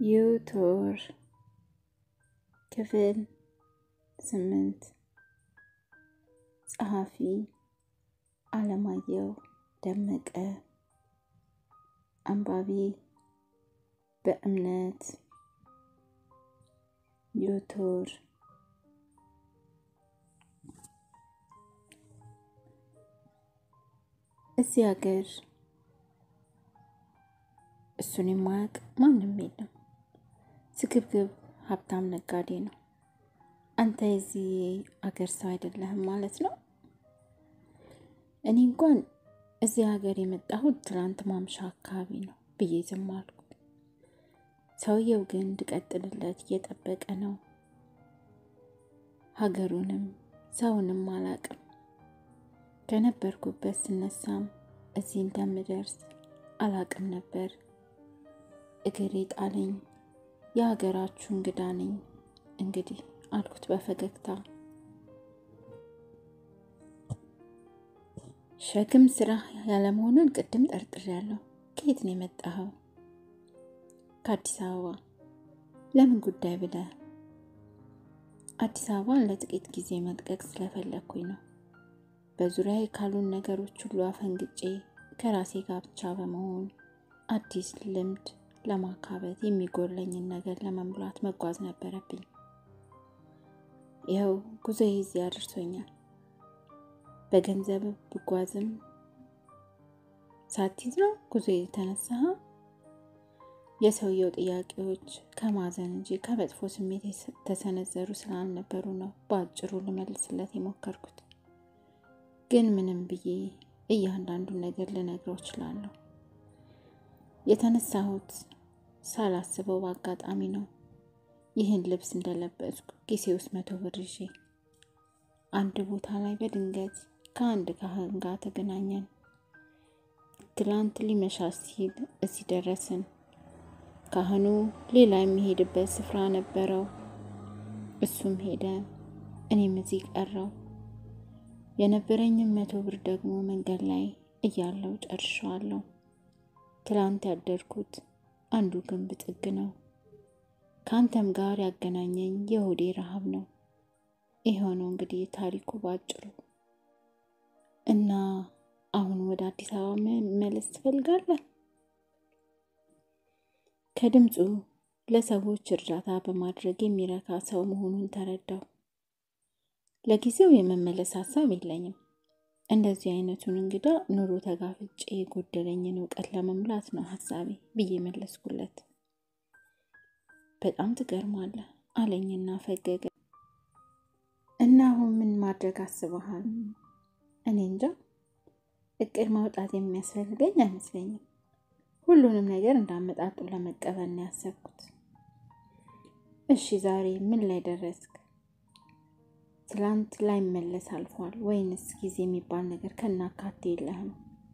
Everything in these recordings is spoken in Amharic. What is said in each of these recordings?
ዩቱር ክፍል ስምንት ጸሐፊ አለማየሁ ደመቀ አንባቢ በእምነት ዩቱር እዚህ ሀገር እሱን የማያውቅ ማንም የለም። ስግብግብ ሀብታም ነጋዴ ነው። አንተ የዚህ አገር ሰው አይደለህም ማለት ነው። እኔ እንኳን እዚህ ሀገር የመጣሁት ትናንት ማምሻ አካባቢ ነው ብዬ ዝም አልኩ። ሰውየው ግን እንድቀጥልለት እየጠበቀ ነው። ሀገሩንም ሰውንም አላቅም። ከነበርኩበት ስነሳም እዚህ እንደምደርስ አላቅም ነበር። እግሬ ጣለኝ። የሀገራችሁ እንግዳ ነኝ እንግዲህ አልኩት በፈገግታ። ሸክም ስራ ያለመሆኑን ቅድም ጠርጥሬያለሁ። ከየት ነው የመጣኸው? ከአዲስ አበባ። ለምን ጉዳይ ብለህ? አዲስ አበባን ለጥቂት ጊዜ መልቀቅ ስለፈለግኩኝ ነው። በዙሪያ ካሉን ነገሮች ሁሉ አፈንግጬ ከራሴ ጋር ብቻ በመሆን አዲስ ልምድ ለማካበት የሚጎለኝን ነገር ለመሙላት መጓዝ ነበረብኝ። ይኸው ጉዞዬ እዚህ አድርሶኛል። በገንዘብ ብጓዝም ሳትይዝ ነው ጉዞ የተነሳህ? የሰውየው ጥያቄዎች ከማዘን እንጂ ከመጥፎ ስሜት የተሰነዘሩ ስላልነበሩ ነው በአጭሩ ልመልስለት የሞከርኩት። ግን ምንም ብዬ እያንዳንዱን ነገር ልነግረው እችላለሁ። የተነሳሁት ሳላስበው በአጋጣሚ ነው። ይህን ልብስ እንደለበስኩ ኪሴ ውስጥ መቶ ብር ይዤ አንድ ቦታ ላይ በድንገት ከአንድ ካህን ጋር ተገናኘን። ትላንት ሊመሻሽ ሲል እዚህ ደረስን። ካህኑ ሌላ የሚሄድበት ስፍራ ነበረው። እሱም ሄደ፣ እኔም እዚህ ቀረው። የነበረኝም መቶ ብር ደግሞ መንገድ ላይ እያለው ጨርሸዋለሁ። ትላንት ያደርኩት አንዱ ግንብ ጥግ ነው። ከአንተም ጋር ያገናኘኝ የሆዴ ረሃብ ነው። የሆነው እንግዲህ ታሪኩ ባጭሩ። እና አሁን ወደ አዲስ አበባ መመለስ ትፈልጋለህ? ከድምፁ ለሰዎች እርዳታ በማድረግ የሚረካ ሰው መሆኑን ተረዳው። ለጊዜው የመመለስ ሀሳብ የለኝም። እንደዚህ አይነቱን እንግዳ ኑሮ ተጋፍጬ የጎደለኝን እውቀት ለመሙላት ነው ሀሳቤ ብዬ መለስኩለት። በጣም ትገርማለህ አለኝና ፈገገ። እና አሁን ምን ማድረግ አስበሃል? እኔ እንጃ። እቅድ ማውጣት የሚያስፈልገኝ አይመስለኝም። ሁሉንም ነገር እንዳመጣጡ ለመቀበል ነው ያሰብኩት። እሺ ዛሬ ምን ላይ ደረስክ? ትላንት ላይ መለስ አልፏል ወይንስ ጊዜ የሚባል ነገር ከናካቴ የለህም?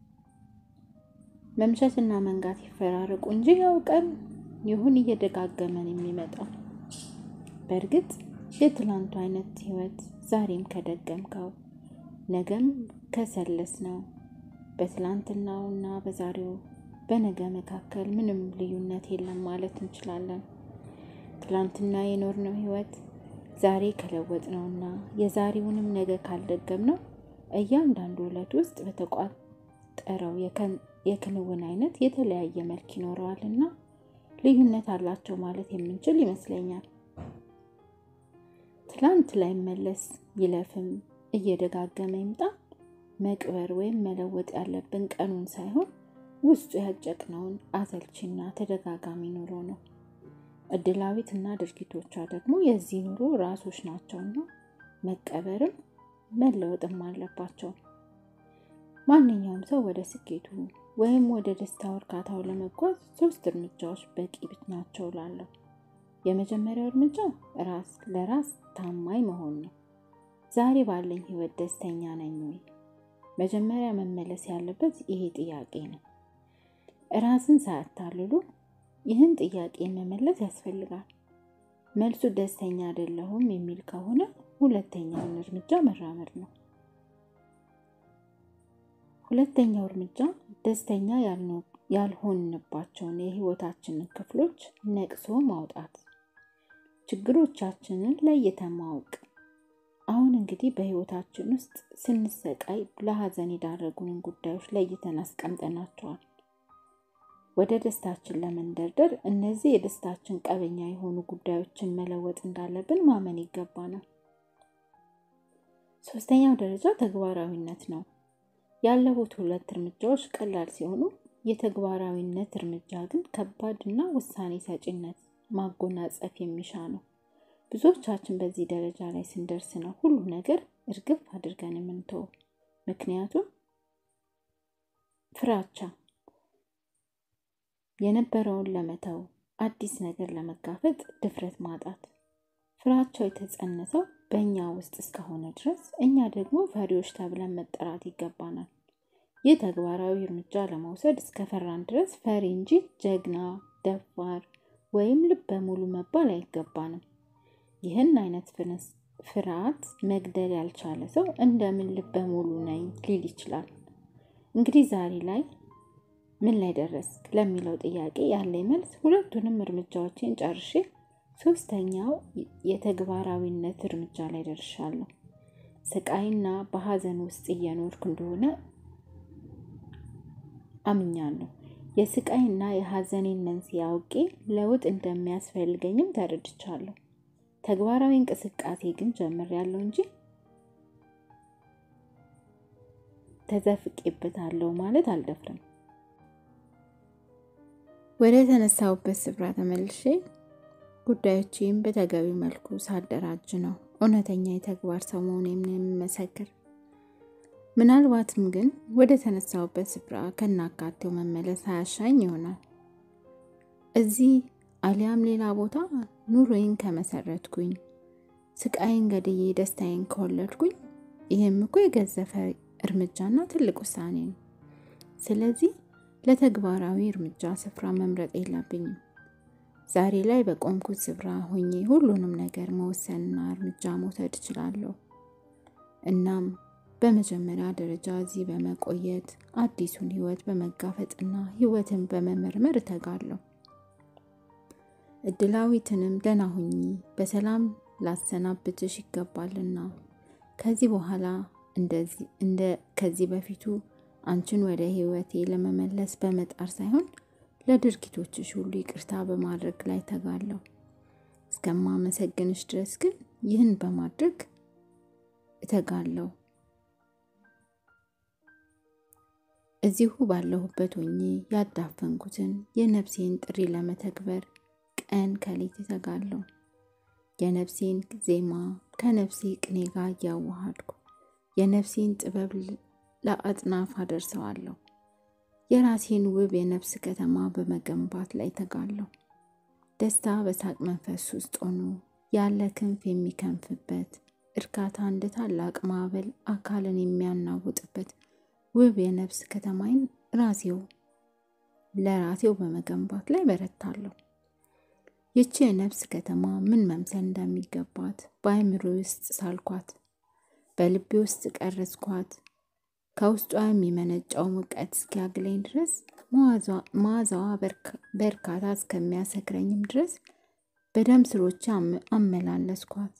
መምሸትና መንጋት ይፈራረቁ እንጂ ያው ቀን ይሁን እየደጋገመን የሚመጣው። በእርግጥ የትላንቱ አይነት ህይወት ዛሬም ከደገምከው ነገም ከሰለስ ነው በትላንትናው እና በዛሬው በነገ መካከል ምንም ልዩነት የለም ማለት እንችላለን። ትላንትና የኖርነው ህይወት ዛሬ ከለወጥ ነውና የዛሬውንም ነገ ካልደገም ነው እያንዳንዱ ዕለት ውስጥ በተቋጠረው የክንውን አይነት የተለያየ መልክ ይኖረዋል እና ልዩነት አላቸው ማለት የምንችል ይመስለኛል። ትላንት ላይ መለስ ይለፍም እየደጋገመ ይምጣ መቅበር ወይም መለወጥ ያለብን ቀኑን ሳይሆን ውስጡ ያጨቅነውን አሰልቺና ተደጋጋሚ ኑሮ ነው። እድላዊት እና ድርጊቶቿ ደግሞ የዚህ ኑሮ ራሶች ናቸውና መቀበርም መለወጥም አለባቸው። ማንኛውም ሰው ወደ ስኬቱ ወይም ወደ ደስታ እርካታው ለመጓዝ ሶስት እርምጃዎች በቂ ናቸው እላለሁ። የመጀመሪያው እርምጃ ራስ ለራስ ታማኝ መሆን ነው። ዛሬ ባለኝ ህይወት ደስተኛ ነኝ ወይ? መጀመሪያ መመለስ ያለበት ይሄ ጥያቄ ነው። ራስን ሳያታልሉ ይህን ጥያቄ መመለስ ያስፈልጋል። መልሱ ደስተኛ አይደለሁም የሚል ከሆነ ሁለተኛውን እርምጃ መራመድ ነው። ሁለተኛው እርምጃ ደስተኛ ያልሆንባቸውን የህይወታችንን ክፍሎች ነቅሶ ማውጣት፣ ችግሮቻችንን ለይተን ማወቅ። አሁን እንግዲህ በህይወታችን ውስጥ ስንሰቃይ ለሀዘን የዳረጉንን ጉዳዮች ለይተን አስቀምጠናቸዋል። ወደ ደስታችን ለመንደርደር እነዚህ የደስታችን ቀበኛ የሆኑ ጉዳዮችን መለወጥ እንዳለብን ማመን ይገባናል። ሶስተኛው ደረጃ ተግባራዊነት ነው። ያለፉት ሁለት እርምጃዎች ቀላል ሲሆኑ የተግባራዊነት እርምጃ ግን ከባድ እና ውሳኔ ሰጪነት ማጎናጸፍ የሚሻ ነው። ብዙዎቻችን በዚህ ደረጃ ላይ ስንደርስ ነው ሁሉ ነገር እርግፍ አድርገን የምንተው። ምክንያቱም ፍራቻ የነበረውን ለመተው አዲስ ነገር ለመጋፈጥ ድፍረት ማጣት። ፍራቻው የተጸነሰው በእኛ ውስጥ እስከሆነ ድረስ እኛ ደግሞ ፈሪዎች ተብለን መጠራት ይገባናል። ይህ ተግባራዊ እርምጃ ለመውሰድ እስከፈራን ድረስ ፈሪ እንጂ ጀግና፣ ደፋር ወይም ልበ ሙሉ መባል አይገባንም። ይህን አይነት ፍርሃት መግደል ያልቻለ ሰው እንደምን ልበ ሙሉ ነኝ ሊል ይችላል? እንግዲህ ዛሬ ላይ ምን ላይ ደረስክ ለሚለው ጥያቄ ያለኝ መልስ ሁለቱንም እርምጃዎችን ጨርሼ ሶስተኛው የተግባራዊነት እርምጃ ላይ ደርሻለሁ። ስቃይና በሀዘን ውስጥ እየኖርኩ እንደሆነ አምኛለሁ። የስቃይና የሀዘኔን መንስኤ አውቄ ለውጥ እንደሚያስፈልገኝም ተረድቻለሁ። ተግባራዊ እንቅስቃሴ ግን ጀምሬያለሁ እንጂ ተዘፍቄበታለሁ ማለት አልደፍርም። ወደ ተነሳሁበት ስፍራ ተመልሼ ጉዳዮቼም በተገቢ መልኩ ሳደራጅ ነው እውነተኛ የተግባር ሰው መሆኔን የምመሰክር። ምናልባትም ግን ወደ ተነሳሁበት ስፍራ ከናካቴው መመለስ አያሻኝ ይሆናል። እዚህ አሊያም ሌላ ቦታ ኑሮዬን ከመሰረትኩኝ፣ ስቃይን ገድዬ ደስታዬን ከወለድኩኝ፣ ይህም እኮ የገዘፈ እርምጃና ትልቅ ውሳኔ ነው። ስለዚህ ለተግባራዊ እርምጃ ስፍራ መምረጥ የለብኝም። ዛሬ ላይ በቆምኩት ስፍራ ሆኜ ሁሉንም ነገር መወሰንና እርምጃ መውሰድ እችላለሁ። እናም በመጀመሪያ ደረጃ እዚህ በመቆየት አዲሱን ህይወት በመጋፈጥና ህይወትን በመመርመር እተጋለሁ። እድላዊትንም ደህና ሁኚ በሰላም ላሰናብትሽ ይገባልና ከዚህ በኋላ እንደ ከዚህ በፊቱ አንቺን ወደ ህይወቴ ለመመለስ በመጣር ሳይሆን ለድርጊቶችሽ ሁሉ ይቅርታ በማድረግ ላይ ተጋለሁ። እስከማመሰግንሽ ድረስ ግን ይህን በማድረግ እተጋለሁ። እዚሁ ባለሁበት ሆኜ ያዳፈንኩትን የነፍሴን ጥሪ ለመተግበር ቀን ከሌት እተጋለሁ። የነፍሴን ዜማ ከነፍሴ ቅኔ ጋር እያዋሃድኩ የነፍሴን ጥበብ ለአጥናፍ አደርሰዋለሁ። የራሴን ውብ የነፍስ ከተማ በመገንባት ላይ ተጋለሁ። ደስታ በሳቅ መንፈስ ውስጥ ሆኖ ያለ ክንፍ የሚከንፍበት እርካታ እንደ ታላቅ ማዕበል አካልን የሚያናውጥበት ውብ የነፍስ ከተማይን ራሴው ለራሴው በመገንባት ላይ በረታለሁ። ይቺ የነፍስ ከተማ ምን መምሰል እንደሚገባት በአእምሮ ውስጥ ሳልኳት፣ በልቤ ውስጥ ቀረጽኳት። ከውስጧ የሚመነጫው ሙቀት እስኪያግለኝ ድረስ መዓዛዋ በርካታ እስከሚያሰክረኝም ድረስ በደም ስሮቼ አመላለስኳት።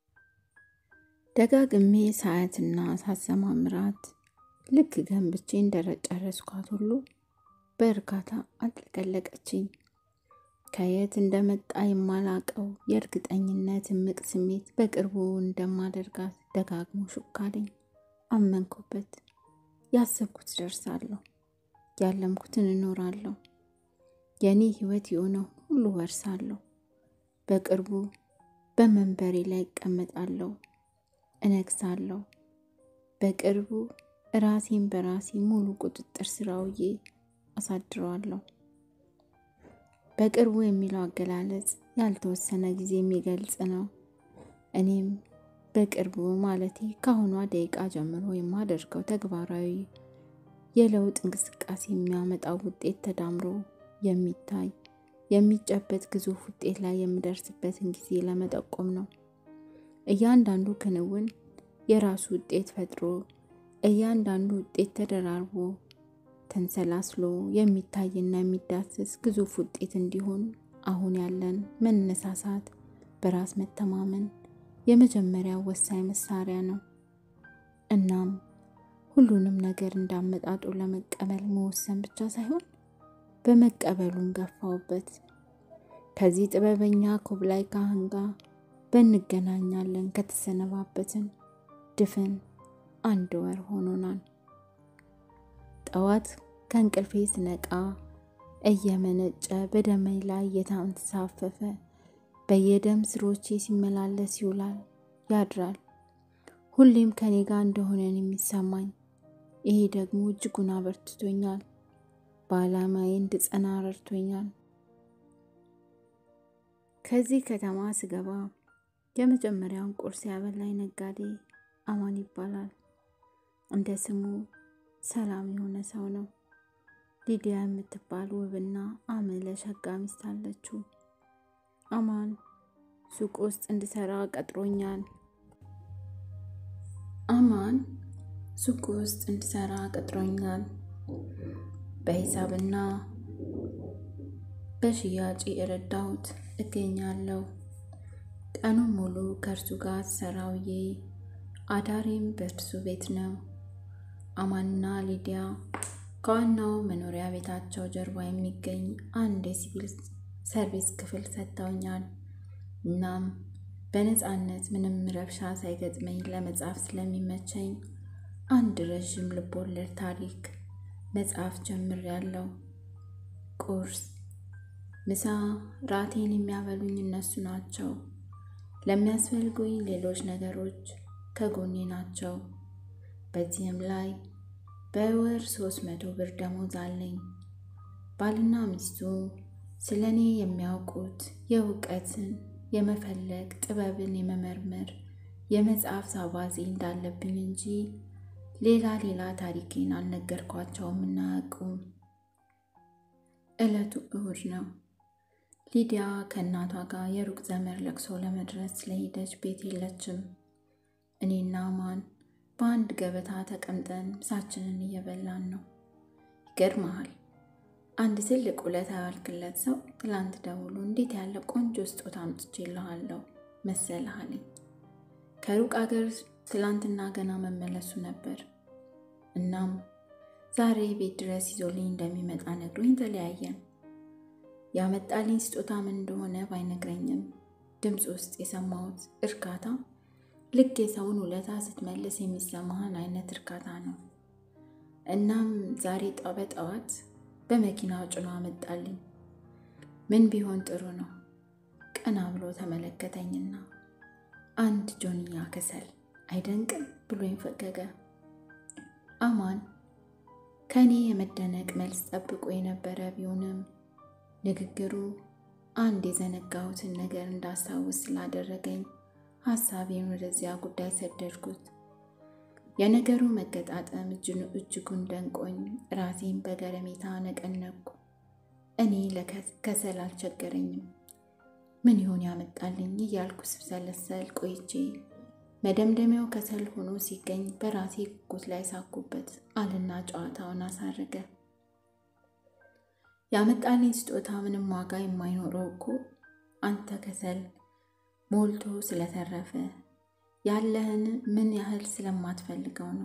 ደጋግሜ ሳያትና ሳሰማምራት ልክ ገንብቼ እንደጨረስኳት ሁሉ በእርካታ አጥለቀለቀችኝ። ከየት እንደመጣ የማላቀው የእርግጠኝነት እምቅ ስሜት በቅርቡ እንደማደርጋት ደጋግሞ ሹክ አለኝ። አመንኩበት። ያሰብኩት ደርሳለሁ፣ ያለምኩትን እኖራለሁ። የእኔ ህይወት የሆነው ሁሉ ወርሳለሁ። በቅርቡ በመንበሬ ላይ እቀመጣለሁ፣ እነግሳለሁ። በቅርቡ ራሴን በራሴ ሙሉ ቁጥጥር ስር አውዬ አሳድረዋለሁ። በቅርቡ የሚለው አገላለጽ ያልተወሰነ ጊዜ የሚገልጽ ነው። እኔም በቅርቡ ማለቴ ከአሁኗ ደቂቃ ጀምሮ የማደርገው ተግባራዊ የለውጥ እንቅስቃሴ የሚያመጣው ውጤት ተዳምሮ የሚታይ የሚጨበጥ ግዙፍ ውጤት ላይ የምደርስበትን ጊዜ ለመጠቆም ነው። እያንዳንዱ ክንውን የራሱ ውጤት ፈጥሮ እያንዳንዱ ውጤት ተደራርቦ ተንሰላስሎ የሚታይና የሚዳስስ ግዙፍ ውጤት እንዲሆን አሁን ያለን መነሳሳት በራስ መተማመን የመጀመሪያው ወሳኝ መሳሪያ ነው። እናም ሁሉንም ነገር እንዳመጣጡ ለመቀበል መወሰን ብቻ ሳይሆን በመቀበሉን ገፋውበት። ከዚህ ጥበበኛ ኮብላይ ካህን ጋር በእንገናኛለን ከተሰነባበትን ድፍን አንድ ወር ሆኖናል። ጠዋት ከእንቅልፌ ስነቃ እየመነጨ በደሜ ላይ እየተንሳፈፈ በየደም ስሮቼ ሲመላለስ ይውላል ያድራል። ሁሌም ከኔ ጋር እንደሆነን የሚሰማኝ ይሄ ደግሞ እጅጉን አበርትቶኛል፣ በዓላማዬ እንድጸና ረድቶኛል። ከዚህ ከተማ ስገባ የመጀመሪያውን ቁርስ ያበላኝ ነጋዴ አማን ይባላል። እንደ ስሙ ሰላም የሆነ ሰው ነው። ሊዲያ የምትባል ውብና አመለ ሸጋ ሚስት አለችው። አማን ሱቅ ውስጥ እንድሰራ ቀጥሮኛል። አማን ሱቅ ውስጥ እንድሰራ ቀጥሮኛል። በሂሳብና በሽያጭ የረዳሁት እገኛለሁ። ቀኑን ሙሉ ከእርሱ ጋር ሰራውዬ አዳሬም በእርሱ ቤት ነው። አማንና ሊዲያ ከዋናው መኖሪያ ቤታቸው ጀርባ የሚገኝ አንድ የሲቪል ሰርቪስ ክፍል ሰጥተውኛል። እናም በነፃነት ምንም ረብሻ ሳይገጥመኝ ለመጻፍ ስለሚመቸኝ አንድ ረዥም ልቦለድ ታሪክ መጽሐፍ ጀምሬያለሁ። ቁርስ፣ ምሳ፣ ራቴን የሚያበሉኝ እነሱ ናቸው። ለሚያስፈልጉኝ ሌሎች ነገሮች ከጎኔ ናቸው። በዚህም ላይ በወር ሶስት መቶ ብር ደሞዝ አለኝ። ባልና ሚስቱ ስለ እኔ የሚያውቁት የእውቀትን የመፈለግ ጥበብን የመመርመር የመጽሐፍ አባዜ እንዳለብኝ እንጂ ሌላ ሌላ ታሪኬን አልነገርኳቸውም እና አያውቁም። ዕለቱ እሁድ ነው። ሊዲያ ከእናቷ ጋር የሩቅ ዘመድ ለቅሶ ለመድረስ ስለሄደች ቤት የለችም። እኔና አማን በአንድ ገበታ ተቀምጠን ምሳችንን እየበላን ነው። ይገርመሃል፣ አንድ ትልቅ ውለታ ያዋልክለት ሰው ትላንት ደውሎ እንዴት ያለ ቆንጆ ስጦታ አምጥቼልሃለሁ መሰለህ አለኝ። ከሩቅ አገር ትላንትና ገና መመለሱ ነበር። እናም ዛሬ ቤት ድረስ ይዞልኝ እንደሚመጣ ነግሮኝ ተለያየን። ያመጣልኝ ስጦታ ምን እንደሆነ ባይነግረኝም ድምፅ ውስጥ የሰማሁት እርካታ ልክ የሰውን ውለታ ስትመልስ የሚሰማህን አይነት እርካታ ነው። እናም ዛሬ በጠዋት በመኪናው ጭኖ አመጣልኝ። ምን ቢሆን ጥሩ ነው? ቀና ብሎ ተመለከተኝና አንድ ጆንያ ከሰል አይደንቅም ብሎኝ ፈገገ። አማን ከእኔ የመደነቅ መልስ ጠብቆ የነበረ ቢሆንም ንግግሩ አንድ የዘነጋሁትን ነገር እንዳስታውስ ስላደረገኝ ሀሳቤን ወደዚያ ጉዳይ ሰደድኩት። የነገሩ መገጣጠም እጅጉን ደንቆኝ ራሴን በገረሜታ ነቀነቅኩ። እኔ ለከሰል አልቸገረኝም። ምን ይሆን ያመጣልኝ እያልኩ ስብሰለሰል ቆይቼ መደምደሚያው ከሰል ሆኖ ሲገኝ በራሴ ጉጉት ላይ ሳኩበት አልና ጨዋታውን አሳረገ። ያመጣልኝ ስጦታ ምንም ዋጋ የማይኖረው እኮ አንተ ከሰል ሞልቶ ስለተረፈ ያለህን ምን ያህል ስለማትፈልገው ነው።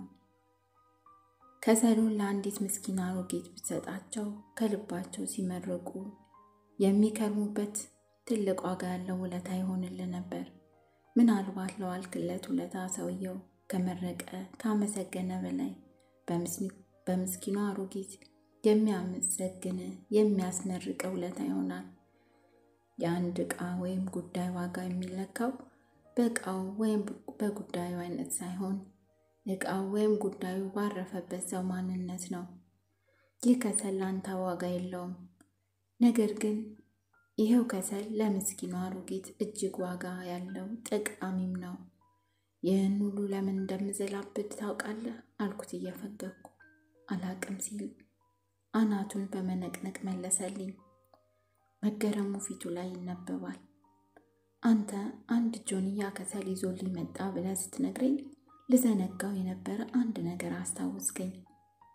ከሰሉን ለአንዲት ምስኪን አሮጊት ብትሰጣቸው ከልባቸው ሲመረቁ የሚከርሙበት ትልቅ ዋጋ ያለው ውለታ ይሆንልህ ነበር። ምናልባት ለዋልክለት ውለታ ሰውየው ከመረቀ ካመሰገነ በላይ በምስኪኗ አሮጊት የሚያመሰግን የሚያስመርቀ ውለታ ይሆናል። የአንድ ዕቃ ወይም ጉዳይ ዋጋ የሚለካው በዕቃው ወይም በጉዳዩ አይነት ሳይሆን ዕቃው ወይም ጉዳዩ ባረፈበት ሰው ማንነት ነው። ይህ ከሰል ላንተ ዋጋ የለውም። ነገር ግን ይኸው ከሰል ለምስኪኗ አሮጊት እጅግ ዋጋ ያለው ጠቃሚም ነው። ይህን ሁሉ ለምን እንደምዘላብድ ታውቃለህ? አልኩት እየፈገግኩ። አላቅም ሲል አናቱን በመነቅነቅ መለሰልኝ። መገረሙ ፊቱ ላይ ይነበባል። አንተ አንድ ጆንያ ከሰል ይዞልኝ መጣ ብለህ ስትነግረኝ ልዘነጋው የነበረ አንድ ነገር አስታውስገኝ።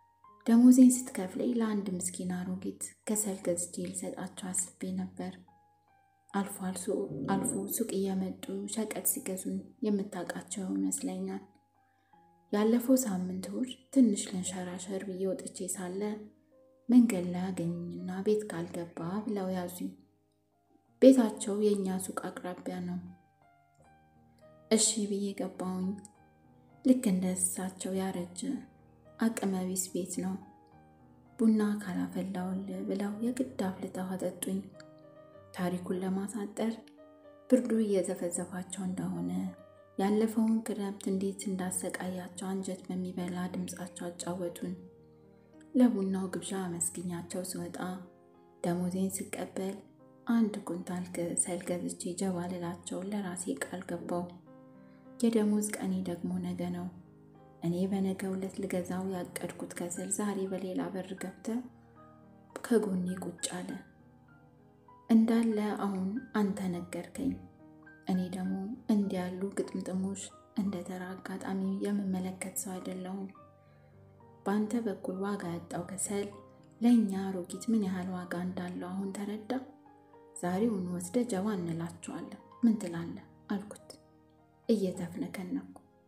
ደሞዜን ስትከፍለኝ ለአንድ ምስኪን አሮጊት ከሰል ገዝቼ ልሰጣቸው አስቤ ነበር። አልፎ አልፎ ሱቅ እየመጡ ሸቀጥ ሲገዙን የምታውቃቸው ይመስለኛል። ያለፈው ሳምንት እሑድ ትንሽ ልንሸራሸር ብዬ ወጥቼ ሳለ መንገድ ላይ አገኙኝና ቤት ካልገባ ብለው ያዙኝ። ቤታቸው የእኛ ሱቅ አቅራቢያ ነው። እሺ ብዬ ገባሁኝ። ልክ እንደ እሳቸው ያረጀ አቅመ ቢስ ቤት ነው። ቡና ካላፈላውል ብለው የግድ አፍልተው አጠጡኝ። ታሪኩን ለማሳጠር ብርዱ እየዘፈዘፋቸው እንደሆነ ያለፈውን ክረምት እንዴት እንዳሰቃያቸው አንጀት በሚበላ ድምፃቸው አጫወቱን። ለቡናው ግብዣ አመስግኛቸው ስወጣ ደሞዜን ስቀበል አንድ ኩንታል ከሰል ገዝቼ ጀባ ልላቸውን ለራሴ ቃል ገባው። የደሞዝ ቀኔ ደግሞ ነገ ነው። እኔ በነገ ዕለት ልገዛው ያቀድኩት ከሰል ዛሬ በሌላ በር ገብተ ከጎኔ ቁጭ አለ። እንዳለ አሁን አንተ ነገርከኝ። እኔ ደግሞ እንዲህ ያሉ ግጥምጥሞች እንደ ተራ አጋጣሚ የምመለከት ሰው አይደለሁም። በአንተ በኩል ዋጋ ያጣው ከሰል ለእኛ አሮጊት ምን ያህል ዋጋ እንዳለው አሁን ተረዳ። ዛሬውን ወስደ ጀባ እንላቸዋለን። ምን ትላለህ? አልኩት እየተፍነከነኩ።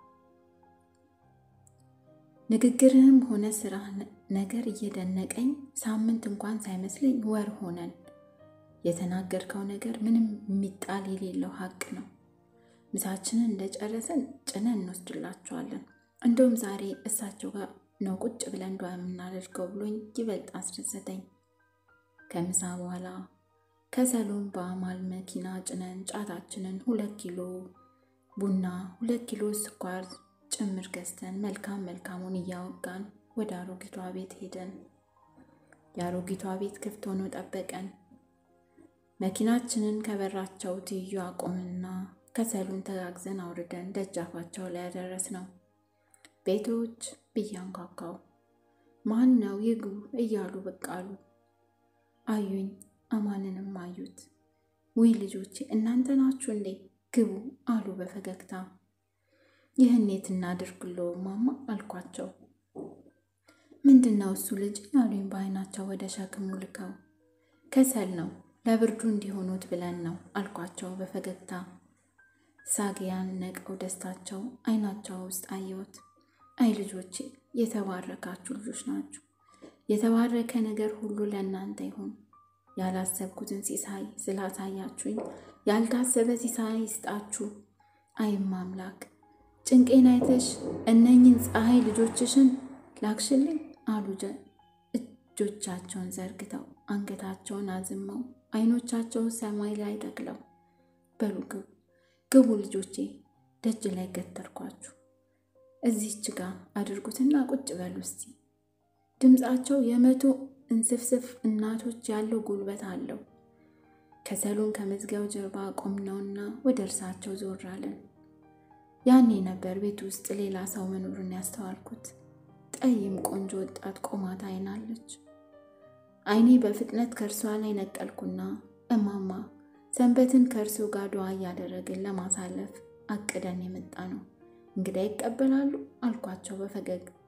ንግግርህም ሆነ ስራ ነገር እየደነቀኝ ሳምንት እንኳን ሳይመስለኝ ወር ሆነን። የተናገርከው ነገር ምንም የሚጣል የሌለው ሀቅ ነው። ምሳችንን እንደጨረሰን ጭነን እንወስድላቸዋለን። እንደውም ዛሬ እሳቸው ጋር ነው ቁጭ ብለን እንዷ የምናደርገው ብሎኝ ይበልጥ አስደሰተኝ። ከምሳ በኋላ ከሰሉን በአማል መኪና ጭነን ጫታችንን ሁለት ኪሎ ቡና ሁለት ኪሎ ስኳር ጭምር ገዝተን መልካም መልካሙን እያወጋን ወደ አሮጊቷ ቤት ሄደን የአሮጊቷ ቤት ክፍት ሆኖ ጠበቀን። መኪናችንን ከበራቸው ትይዩ አቆምና ከሰሉን ተጋግዘን አውርደን ደጃፋቸው ላይ ያደረስ ነው። ቤቶች ብያንኳኳው ማን ነው ይግቡ እያሉ ብቅ አሉ። አዩኝ፣ አማንንም አዩት። ውይ ልጆቼ እናንተ ናችሁ እንዴ? ግቡ አሉ በፈገግታ። ይህን የት እናድርግሎ ማማ አልኳቸው። ምንድን ነው እሱ ልጅ ያሉኝ በአይናቸው ወደ ሸክሙ ልከው። ከሰል ነው ለብርዱ እንዲሆኑት ብለን ነው አልኳቸው በፈገግታ። ሳጊያን ነቀው ደስታቸው አይናቸው ውስጥ አየሁት። አይ ልጆቼ የተባረካችሁ ልጆች ናችሁ። የተባረከ ነገር ሁሉ ለእናንተ ይሁን። ያላሰብኩትን ሲሳይ ስላሳያችሁኝ ያልታሰበ ሲሳይ ይስጣችሁ። አይም አምላክ ጭንቄን አይተሽ እነኝን ፀሐይ ልጆችሽን ላክሽልኝ አሉ እጆቻቸውን ዘርግተው አንገታቸውን አዝመው አይኖቻቸውን ሰማይ ላይ ተክለው። በሉ ግቡ ግቡ ልጆቼ፣ ደጅ ላይ ገተርኳችሁ። እዚች ጋ አድርጉትና ቁጭ በሉ እስቲ። ድምፃቸው የመቶ እንስፍስፍ እናቶች ያለው ጉልበት አለው። ከሰሉን ከመዝጊያው ጀርባ ቆምነውና ወደ እርሳቸው ዞር አለን። ያኔ ነበር ቤት ውስጥ ሌላ ሰው መኖሩን ያስተዋልኩት። ጠይም ቆንጆ ወጣት ቆማ ታይናለች። አይኔ በፍጥነት ከእርሷ ላይ ነቀልኩና እማማ ሰንበትን ከእርሱ ጋር ዱዓ እያደረግን ለማሳለፍ አቅደን የመጣ ነው እንግዳ ይቀበላሉ አልኳቸው በፈገግታ።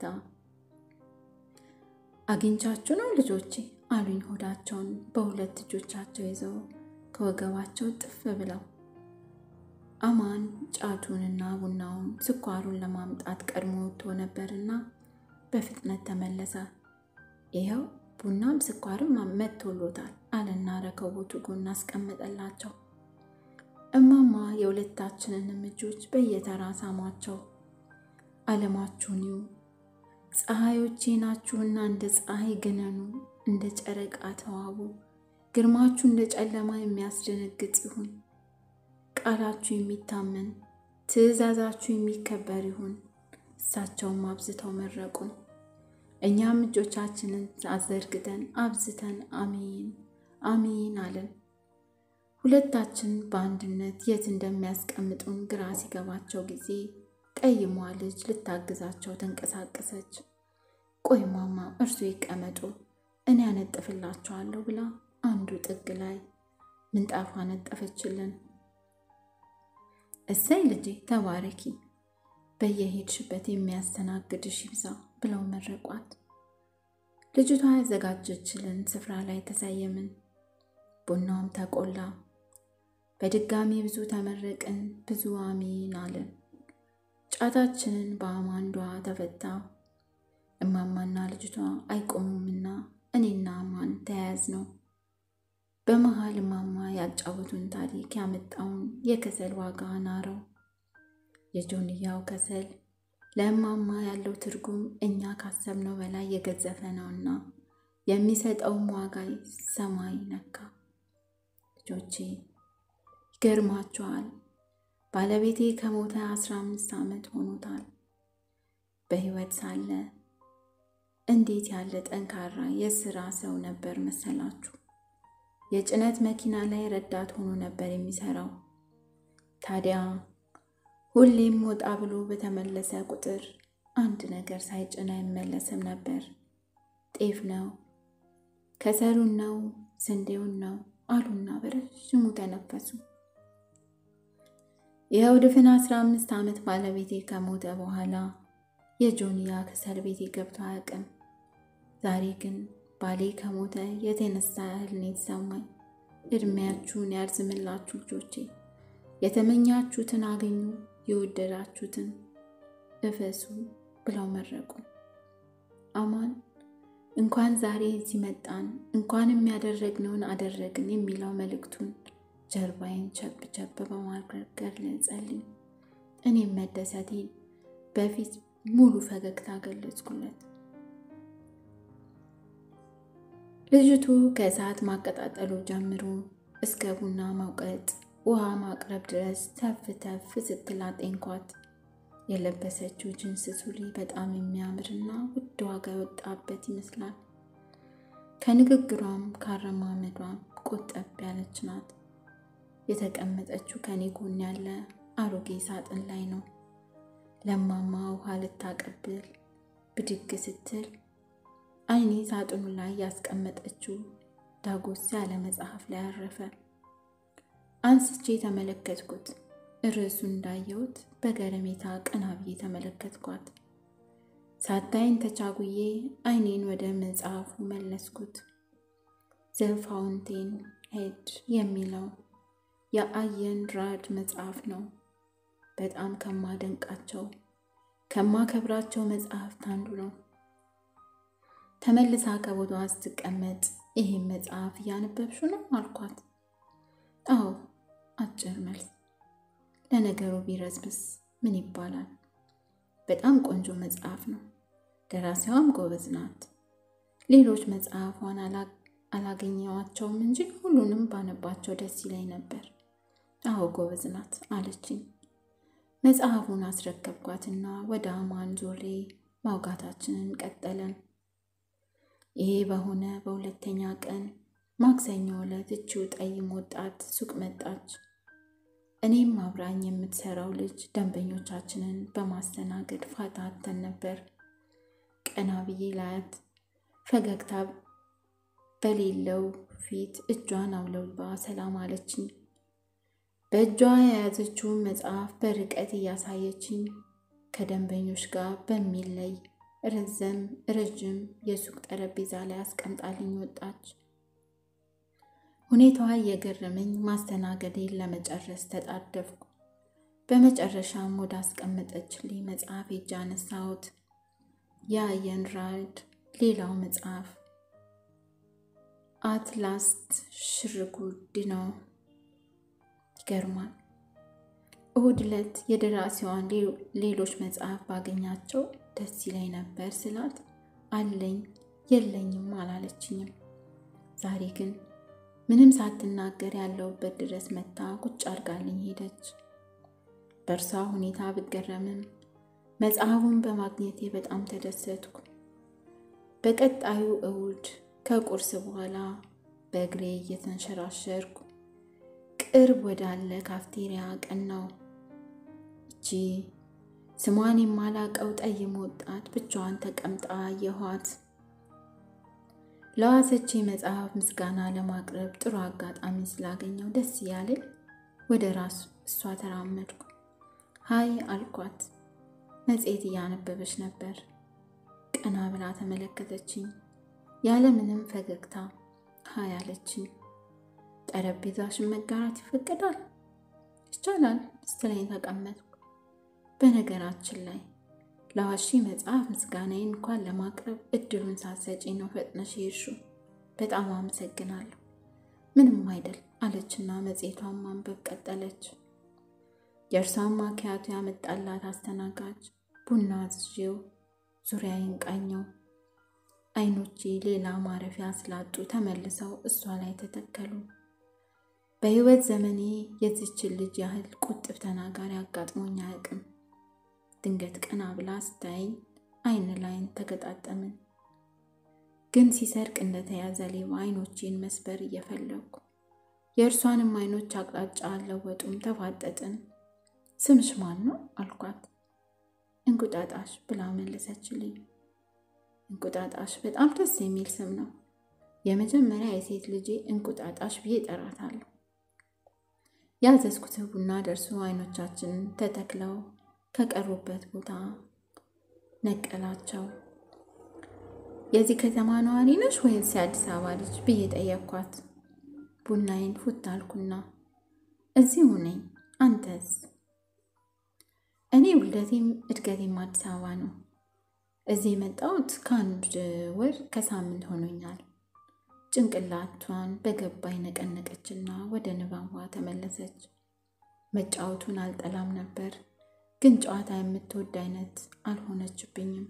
አግኝቻችሁ ነው ልጆቼ አሉኝ ሆዳቸውን በሁለት እጆቻቸው ይዘው ከወገባቸው ጥፍ ብለው። አማን ጫቱንና ቡናውን ስኳሩን ለማምጣት ቀድሞ ወጥቶ ነበርና በፍጥነት ተመለሰ። ይኸው ቡናም ስኳርም መጥቶሎታል አለና ረከቦቱ ጎን አስቀመጠላቸው። እማማ የሁለታችንንም እጆች በየተራ ሳሟቸው። ዓለማችሁን ይዩ፣ ፀሐዮቼ ናችሁና እንደ ፀሐይ ግነኑ፣ እንደ ጨረቃ ተዋቡ፣ ግርማችሁ እንደ ጨለማ የሚያስደነግጥ ይሁን። ቃላችሁ የሚታመን ትእዛዛችሁ የሚከበር ይሁን። እሳቸውም አብዝተው መረቁን። እኛም እጆቻችንን አዘርግተን አብዝተን አሚን አሚን አለን። ሁለታችን በአንድነት የት እንደሚያስቀምጡን ግራ ሲገባቸው ጊዜ ጠይሟ ልጅ ልታግዛቸው ተንቀሳቀሰች። ቆይ ማማ እርሱ ይቀመጡ እኔ ያነጥፍላቸዋለሁ ብላ አንዱ ጥግ ላይ ምንጣፍ አነጠፈችልን። እሰይ ልጄ ተባረኪ፣ በየሄድሽበት የሚያስተናግድሽ ይብዛ ብለው መረቋት። ልጅቷ ያዘጋጀችልን ስፍራ ላይ ተሰየምን። ቡናውም ተቆላ። በድጋሚ ብዙ ተመረቅን፣ ብዙ አሚን አለን። ጫታችንን በአማንዷ ተፈታ። እማማና ልጅቷ አይቆሙምና እኔና አማን ተያያዝ ነው። በመሃል እማማ ያጫወቱን ታሪክ ያመጣውን የከሰል ዋጋ ናረው። የጆንያው ከሰል ለእማማ ያለው ትርጉም እኛ ካሰብነው በላይ የገዘፈ ነውና የሚሰጠውም ዋጋ ሰማይ ነካ። ልጆቼ ይገርማችኋል፣ ባለቤቴ ከሞተ አስራ አምስት ዓመት ሆኖታል። በሕይወት ሳለ እንዴት ያለ ጠንካራ የስራ ሰው ነበር መሰላችሁ! የጭነት መኪና ላይ ረዳት ሆኖ ነበር የሚሰራው። ታዲያ ሁሌም ወጣ ብሎ በተመለሰ ቁጥር አንድ ነገር ሳይጭን አይመለስም ነበር። ጤፍ ነው፣ ከሰሉን ነው፣ ስንዴውን ነው አሉና በረዥሙ ተነፈሱ። ይኸው ድፍን አስራ አምስት ዓመት ባለቤቴ ከሞተ በኋላ የጆንያ ከሰል ቤቴ ገብቶ አያውቅም። ዛሬ ግን ባሌ ከሞተ የተነሳ ያህል ነው የተሰማኝ። እድሜያችሁን ያርዝምላችሁ ልጆቼ፣ የተመኛችሁትን አገኙ፣ የወደዳችሁትን እፈሱ ብለው መረቁ። አማን እንኳን ዛሬ እዚህ መጣን፣ እንኳን የሚያደረግነውን አደረግን የሚለው መልእክቱን ጀርባዬን ቸብ ቸብ በማድረግ ገለጸልኝ። እኔም መደሰቴን በፊት ሙሉ ፈገግታ ገለጽኩለት። ልጅቱ ከእሳት ማቀጣጠሉ ጀምሮ እስከ ቡና መውቀጥ፣ ውሃ ማቅረብ ድረስ ተፍ ተፍ ስትል አጤንኳት። የለበሰችው ጅንስ ሱሪ በጣም የሚያምርና ውድ ዋጋ የወጣበት ይመስላል። ከንግግሯም ካረማመዷም ቆጠብ ያለች ናት። የተቀመጠችው ከኔ ጎን ያለ አሮጌ ሳጥን ላይ ነው። ለማማ ውሃ ልታቀብል ብድግ ስትል ዓይኔ ሳጥኑ ላይ ያስቀመጠችው ዳጎስ ያለ መጽሐፍ ላይ አረፈ። አንስቼ ተመለከትኩት። ርዕሱ እንዳየሁት በገረሜታ ቀና ብዬ ተመለከትኳት። ሳታይን ተቻጉዬ ዓይኔን ወደ መጽሐፉ መለስኩት። ዘ ፋውንቴን ሄድ የሚለው የአየን ራድ መጽሐፍ ነው። በጣም ከማደንቃቸው ከማከብራቸው መጽሐፍት አንዱ ነው። ተመልሳ ከቦታዋ ስትቀመጥ ይህም መጽሐፍ እያነበብሹ ነው አልኳት። አዎ፣ አጭር መልስ። ለነገሩ ቢረዝምስ ምን ይባላል? በጣም ቆንጆ መጽሐፍ ነው። ደራሲዋም ጎበዝ ናት። ሌሎች መጽሐፏን አላገኘዋቸውም እንጂ ሁሉንም ባነባቸው ደስ ይለኝ ነበር። አዎ ጎበዝ ናት አለችኝ። መጽሐፉን አስረከብኳትና ወደ አማን ዞሬ ማውጋታችንን ቀጠለን። ይሄ በሆነ በሁለተኛ ቀን ማክሰኞ ዕለት እቺው ጠይም ወጣት ሱቅ መጣች። እኔም አብራኝ የምትሰራው ልጅ ደንበኞቻችንን በማስተናገድ ፋታ አጥተን ነበር። ቀና ብዬ ላያት ፈገግታ በሌለው ፊት እጇን አውለባ ሰላም አለችኝ። በእጇ የያዘችውን መጽሐፍ በርቀት እያሳየችኝ ከደንበኞች ጋር በሚለይ ረዘም ረዥም የሱቅ ጠረጴዛ ላይ አስቀምጣልኝ ወጣች። ሁኔታዋ እየገረመኝ ማስተናገዴን ለመጨረስ ተጣደፍኩ። በመጨረሻም ወደ አስቀመጠችልኝ መጽሐፍ ሄጄ አነሳሁት። የአየን ራድ ሌላው መጽሐፍ አትላስት ሽርጉድ ነው። ይገርማል። እሁድ ዕለት የደራሲዋን ሌሎች መጽሐፍ ባገኛቸው ደስ ይለኝ ነበር ስላት አለኝ የለኝም አላለችኝም። ዛሬ ግን ምንም ሳትናገር ያለውበት ድረስ መታ ቁጭ አድርጋልኝ ሄደች። በእርሷ ሁኔታ ብገረምም መጽሐፉን በማግኘቴ በጣም ተደሰትኩ። በቀጣዩ እሁድ ከቁርስ በኋላ በእግሬ እየተንሸራሸርኩ ቅርብ ወዳለ ካፍቴሪያ ቀናው። እቺ ስሟን የማላቀው ጠይም ወጣት ብቻዋን ተቀምጣ አየኋት። ለዋሰቼ መጽሐፍ ምስጋና ለማቅረብ ጥሩ አጋጣሚ ስላገኘው ደስ እያለኝ ወደ ራሱ እሷ ተራመድኩ። ሀይ አልኳት። መጽሔት እያነበበች ነበር። ቀና ብላ ተመለከተችኝ። ያለምንም ፈገግታ ሀይ አለችኝ። ጠረጴዛሽን መጋራት ይፈቀዳል? ይቻላል ስትለኝ ተቀመጥኩ። በነገራችን ላይ ለዋሺ መጽሐፍ ምስጋናዬን እንኳን ለማቅረብ እድሉን ሳትሰጪ ነው ፈጥነሽ የሄድሽው። በጣም አመሰግናለሁ። ምንም አይደል አለችና መጽሔቷን ማንበብ ቀጠለች። የእርሷን ማኪያቶ ያመጣላት አስተናጋጅ ቡና አዝዤው ዙሪያዬን ቃኘው። አይኖቼ ሌላ ማረፊያ ስላጡ ተመልሰው እሷ ላይ ተተከሉ። በሕይወት ዘመኔ የዚችን ልጅ ያህል ቁጥብ ተናጋሪ አጋጥሞኝ አያውቅም። ድንገት ቀና ብላ ስታየኝ አይን ላይን ተገጣጠምን። ግን ሲሰርቅ እንደተያዘ ሌባ አይኖቼን መስበር እየፈለግኩ የእርሷንም አይኖች አቅጣጫ አልለወጡም። ተፋጠጥን። ስምሽ ማን ነው አልኳት። እንቁጣጣሽ ብላ መለሰችልኝ። እንቁጣጣሽ በጣም ደስ የሚል ስም ነው። የመጀመሪያ የሴት ልጄ እንቁጣጣሽ ብዬ እጠራታለሁ። ያዘዝኩት ቡና ደርሶ አይኖቻችንን ተተክለው ከቀሩበት ቦታ ነቀላቸው። የዚህ ከተማ ነዋሪ ነሽ ወይስ የአዲስ አበባ ልጅ ብዬ ጠየቅኳት። ቡናዬን ፉት አልኩና እዚሁ ነኝ፣ አንተስ? እኔ ውልደቴም እድገቴም አዲስ አበባ ነው። እዚህ የመጣሁት ከአንድ ወር ከሳምንት ሆኖኛል። ጭንቅላቷን በገባኝ ነቀነቀችና ወደ ንባቧ ተመለሰች። መጫወቱን አልጠላም ነበር፣ ግን ጨዋታ የምትወድ አይነት አልሆነችብኝም።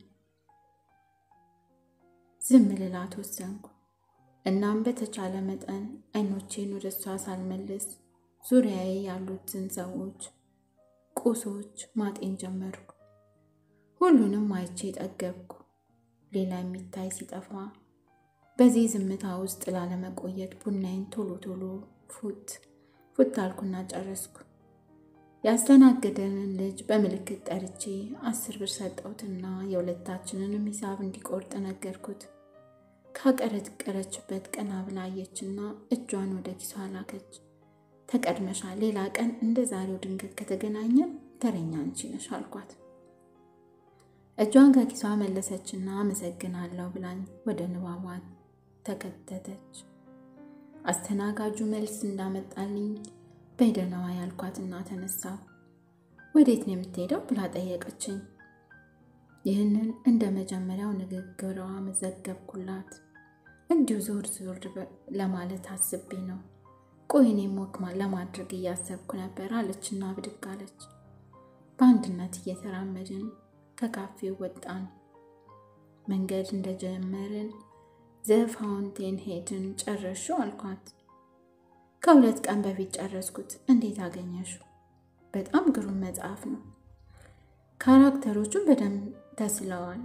ዝም ልላት ወሰንኩ። እናም በተቻለ መጠን አይኖቼን ወደ እሷ ሳልመልስ ዙሪያዬ ያሉትን ሰዎች፣ ቁሶች ማጤን ጀመርኩ። ሁሉንም አይቼ ጠገብኩ። ሌላ የሚታይ ሲጠፋ በዚህ ዝምታ ውስጥ ላለመቆየት ቡናዬን ቶሎ ቶሎ ፉት ፉት አልኩና ጨረስኩ። ያስተናገደንን ልጅ በምልክት ጠርቼ አስር ብር ሰጠሁትና የሁለታችንንም ሂሳብ እንዲቆርጥ ነገርኩት። ካቀረቀረችበት ቀና ብላ አየችና እጇን ወደ ኪሷ ላከች። ተቀድመሻል፣ ሌላ ቀን እንደ ዛሬው ድንገት ከተገናኘን ተረኛ አንቺ ነሽ አልኳት። እጇን ከኪሷ መለሰችና አመሰግናለሁ ብላኝ ወደ ንባቧ ተከተተች። አስተናጋጁ መልስ እንዳመጣልኝ በደህናዋ ያልኳትና ተነሳሁ። ወዴት ነው የምትሄደው ብላ ጠየቀችኝ። ይህንን እንደ መጀመሪያው ንግግሯ መዘገብኩላት። እንዲሁ ዞር ዞር ለማለት አስቤ ነው። ቆይ እኔም ወክ ለማድረግ እያሰብኩ ነበር አለችና ብድግ አለች። በአንድነት እየተራመድን ከካፌው ወጣን። መንገድ እንደጀመርን ዘፋውንቴን ሄድን። ጨረሹ አልኳት። ከሁለት ቀን በፊት ጨረስኩት። እንዴት አገኘሹ? በጣም ግሩም መጽሐፍ ነው። ካራክተሮቹን በደንብ ተስለዋል።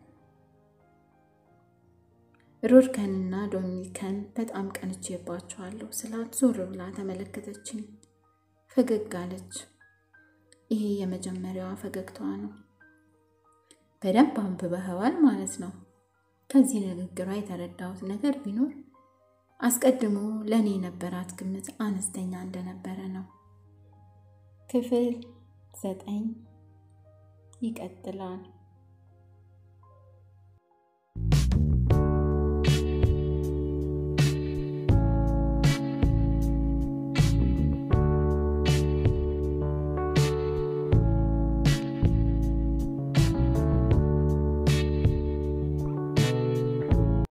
ሮድከንና ዶሚኒከን በጣም ቀንቼባቸዋለሁ ስላት ዞር ብላ ተመለከተችኝ። ፈገግ አለች። ይሄ የመጀመሪያዋ ፈገግታዋ ነው። በደንብ አንብበኸዋል ማለት ነው። ከዚህ ንግግሯ የተረዳሁት ነገር ቢኖር አስቀድሞ ለእኔ የነበራት ግምት አነስተኛ እንደነበረ ነው። ክፍል ዘጠኝ ይቀጥላል።